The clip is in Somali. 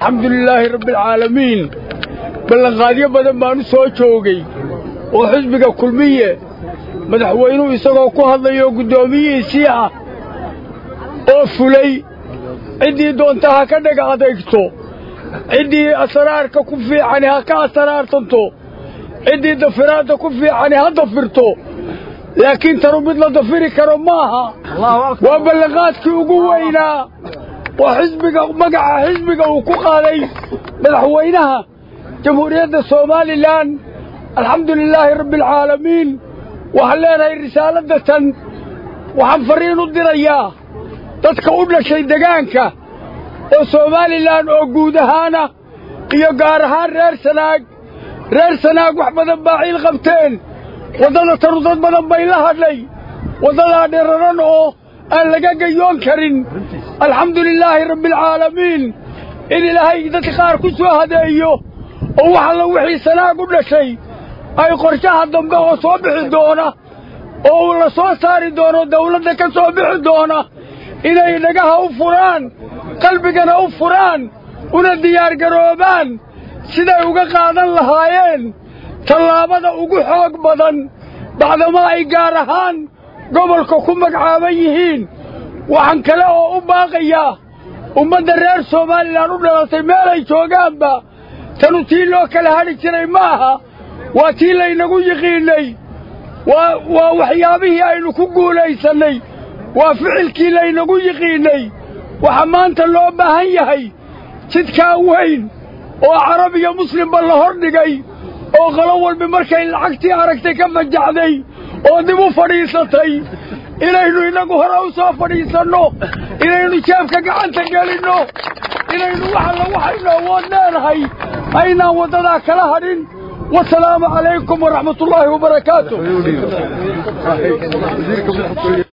alxamdu lilaahi rabbialcaalamiin ballanqaadyo badan baanu soo joogay oo xisbiga kulmiye madaxweynuhu isagoo ku hadlayoo guddoomiyihiisii ah oo fulay ciddii doonta ha ka dhega adeegto ciddii asraarka ku fiicani ha ka asraartanto ciddii dafiraadda ku fiicani ha dafirto laakiin tanu mid la dafiri karo maaha waa ballanqaadkii ugu weynaa oo xisbiga magaca xisbiga uu ku qaaday madaxweynaha jamhuuriyadda somalilan alxamdu lilaahi rabbialcaalamiin waxaan leenahay risaaladda tan waxaan farriin u dirayaa dadka u dhashay degaanka oo somalilan oo guud ahaana iyo gaar ahaan reer sanaag reer sanaag wax badan baa ciil qabteen waddada tanu dad badan bay la hadhay waddadaa dhiraran oo aan laga gayoon karin alxamdu lilaahi rabbialcaalamiin in ilaahay dadka qaar ku soo hadeeyo oo wax alla wixii sanaag u dhashay ay qorshaha dambe oo soo bixi doona oo uu la soo saari doono dawladda ka soo bixi doona inay dhagaha u furaan qalbigana u furaan una diyaargaroobaan siday uga qaadan lahaayeen tallaabada ugu xoog badan bacdama ay gaar ahaan gobolka ku magacaaban yihiin waxaan kale oo u baaqayaa ummadda reer somalilan u dhalatay meelay joogaanba tanu tii loo kala hadhi jiray ma aha waa tii laynagu yiqiinnay waa waa waxyaabihii aynu ku guulaysannay waa ficilkii laynagu yiqiinnay waxaa maanta loo baahan yahay jidkaa weyn oo carab iyo muslimba la hor dhigay oo qolo walba markay lacagtii aragtay ka fajaxday oo dib u fadhiisatay inaynu innagu hore u soo fadhiisanno inaynu jeebka gacanta gelinno inaynu waxalla waxaynu awood leenahay aynaan waddadaa kala hadhin wasalaamu calaykum waraxmatullaahi wabarakaatu